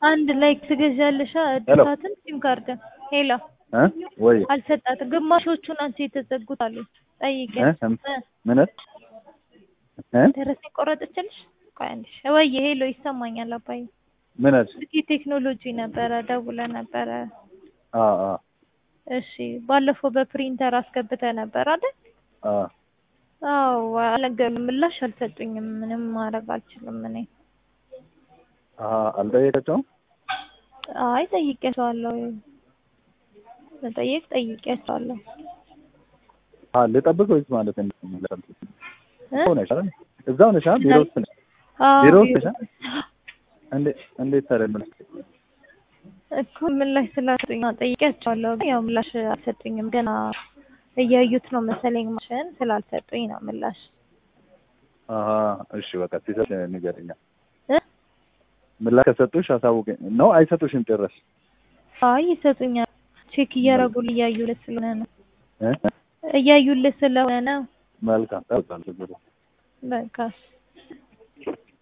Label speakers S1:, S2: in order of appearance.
S1: አንድ ላይ ትገዣለሽ እድሳትን ሲም ካርድ ሄሎ
S2: እ ወይ
S1: አልሰጣትም። ግማሾቹ ናቸው የተዘጉት አሉ። ጠይቂያት
S2: እ
S1: እ
S2: ምን እ
S1: ደረሰኝ ቆረጠችልሽ? ቆይ አንዴ ወይ ሄሎ ይሰማኛል አባዬ
S2: ምን አልሽ?
S1: እስኪ ቴክኖሎጂ ነበረ ደውለ ነበረ።
S2: አ አ
S1: እሺ ባለፈው በፕሪንተር አስገብተ ነበር አይደል?
S2: አ
S1: አዎ አልነገሩም፣ ምላሽ አልሰጡኝም። ምንም ማድረግ አልችልም እኔ።
S2: አ አልጠየቀችውም?
S1: አይ ጠይቄያቸዋለሁ፣ መጠየቅ ጠይቄያቸዋለሁ።
S2: አ ልጠብቅ ወይስ ማለት እንዴት ነው?
S1: እ?
S2: እዛው ነሽ አይደል? እዛው ነሽ አይደል? ቢሮ ውስጥ ነሽ?
S1: አዎ
S2: ቢሮ ውስጥ
S1: ቢሮ
S2: ነሽ? እንዴት እንዴት ታዲያ ምን
S1: እኮ ምላሽ ስላልሰጡኝ ነው ጠይቄያቸዋለሁ፣ ግን ያው ምላሽ አልሰጡኝም። ገና እያዩት ነው መሰለኝ ማሽን ስላልሰጡኝ ነው ምላሽ።
S2: አሀ እሺ በቃ ሲሰጥ ንገረኛ።
S1: እ?
S2: ምላሽ ከሰጡሽ አሳውቀኝ ነው አይሰጡሽም ጭራሽ?
S1: አይ ይሰጡኛል። ቼክ እያደረጉልህ እያዩልህ ስለሆነ ነው
S2: እ?
S1: እያዩልህ ስለሆነ ነው።
S2: መልካም ጠብቃለሁ ችግር የለም።
S1: በቃ